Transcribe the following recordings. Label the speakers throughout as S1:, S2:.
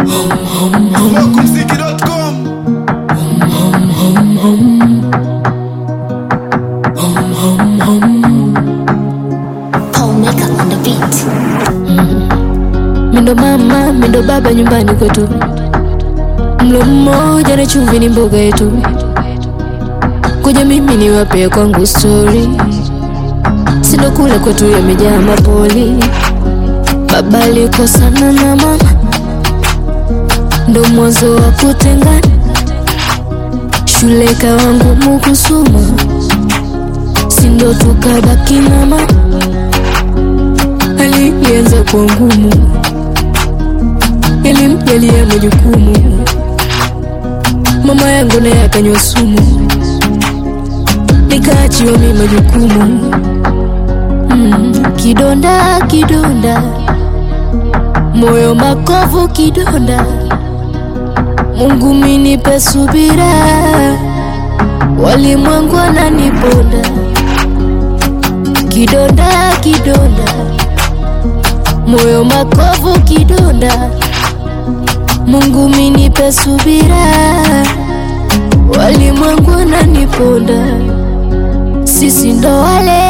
S1: Mwakumziki.com
S2: Paul Makeup on the beat.
S3: Mindo mama, mindo baba nyumbani kwetu, mlo mmoja na chumvi ni mboga yetu. Kuja mimi niwape kwangu story, sindo kule kwetu yamejaa mapoli. Baba alikosana na mama, ndo mwanzo wa kutengana. Shule kawa ngumu kusoma, sindo tukabaki na mama hali ilianza kuwa ngumu, yalimjalia majukumu. Mama yangu naye akanywa sumu, nikaachiwa mimi majukumu. Mm, kidonda kidonda, moyo makovu kidonda. Mungu minipe subira, walimwengu wananiponda. Kidonda kidonda moyo makovu kidonda, Mungu minipe subira, walimwengu wananiponda. Sisi ndo wale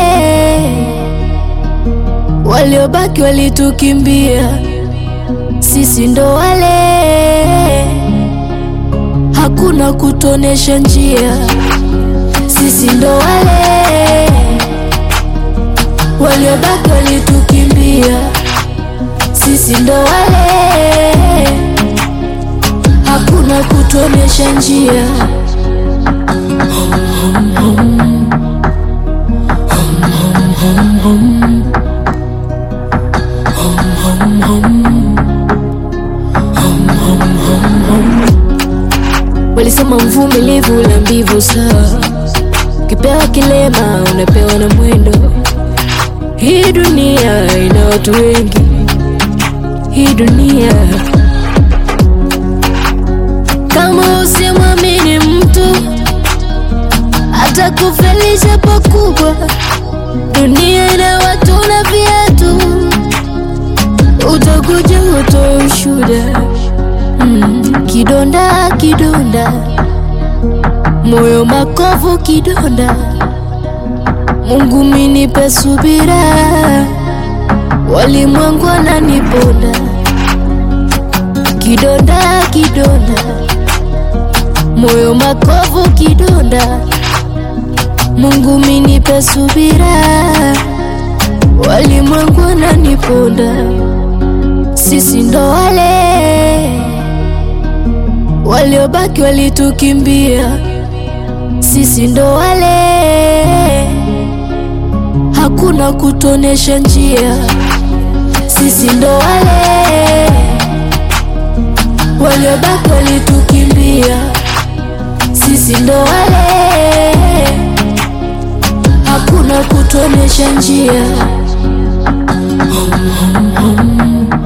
S3: waliobaki walitukimbia, sisi ndo wale hakuna kutonesha njia, sisi ndo wale waliobaki walitukimbia sisi ndo wale, hakuna kutuonesha njia. Walisema mvumilivu la mbivu sawa, ukipewa kilema unapewa na mwendo. Hii dunia ina watu wengi hii dunia. Kama usimwamini mtu atakufelisha pakubwa. Dunia ina watu na viatu, utakuja utoe ushuda. Mm, kidonda kidonda, moyo makovu kidonda. Mungu minipe subira walimwengu wananiponda. Kidonda kidonda, moyo makovu kidonda. Mungu minipe subira, walimwengu wananiponda. Sisi ndo wale waliobaki walitukimbia, sisi ndo wale hakuna kutonesha njia sisi ndo wale waliobaki walitukimbia, sisi ndo wale hakuna kutuonesha njia.